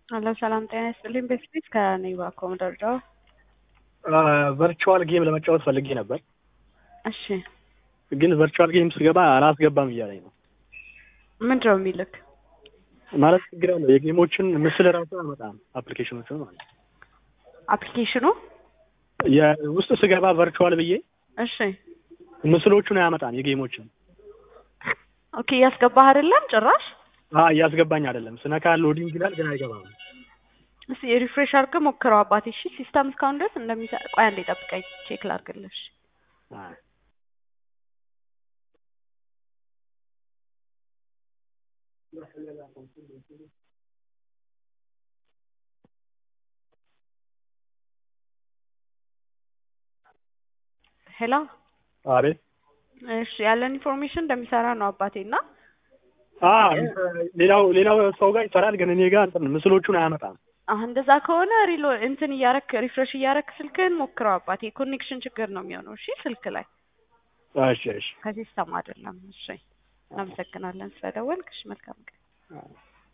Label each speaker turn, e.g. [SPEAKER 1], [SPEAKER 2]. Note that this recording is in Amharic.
[SPEAKER 1] አሎ ሰላም ጤና ይስጥልኝ። በፊት ከኔባ ኮምደርዳው
[SPEAKER 2] ቨርቹዋል ጌም ለመጫወት ፈልጌ ነበር፣
[SPEAKER 1] እሺ
[SPEAKER 2] ግን ቨርቹዋል ጌም ስገባ አላስገባም እያለኝ ነው።
[SPEAKER 1] ምንድን ነው የሚልክ?
[SPEAKER 2] ማለት ችግር አለው። የጌሞችን ምስል ራሱ አመጣም አፕሊኬሽኖቹ ማለት ነው።
[SPEAKER 1] አፕሊኬሽኑ
[SPEAKER 2] የውስጥ ስገባ ቨርቹዋል ብዬ
[SPEAKER 1] እሺ
[SPEAKER 2] ምስሎቹን አያመጣም የጌሞችን።
[SPEAKER 1] ኦኬ እያስገባህ አይደለም ጭራሽ?
[SPEAKER 2] አዎ እያስገባኝ አይደለም። ስነካ ሎዲንግ ይላል ግን አይገባም።
[SPEAKER 1] እስኪ ሪፍሬሽ አድርገህ ሞክረው አባቴ። እሺ ሲስተም እስካሁን ድረስ እንደሚሰራ ቆይ አንዴ ጠብቀኝ፣ ቼክ ላድርግልሽ።
[SPEAKER 2] አይ
[SPEAKER 1] ሄሎ
[SPEAKER 2] አቤት
[SPEAKER 1] እሺ ያለን ኢንፎርሜሽን እንደሚሰራ ነው አባቴ እና
[SPEAKER 2] አ ሌላው ሌላው ሰው ጋር ይሰራል ግን እኔ ጋር እንትን ምስሎቹን አያመጣም።
[SPEAKER 1] አሁን እንደዛ ከሆነ ሪሎ እንትን እያረክ ሪፍሬሽ እያረክ ስልክህን ሞክረው አባቴ። ኮኔክሽን ችግር ነው የሚሆነው። እሺ ስልክ ላይ
[SPEAKER 2] እሺ እሺ
[SPEAKER 1] ከሲስተም አይደለም። እሺ እናመሰግናለን ስለደወልክ። እሺ መልካም ቀን።
[SPEAKER 2] አዎ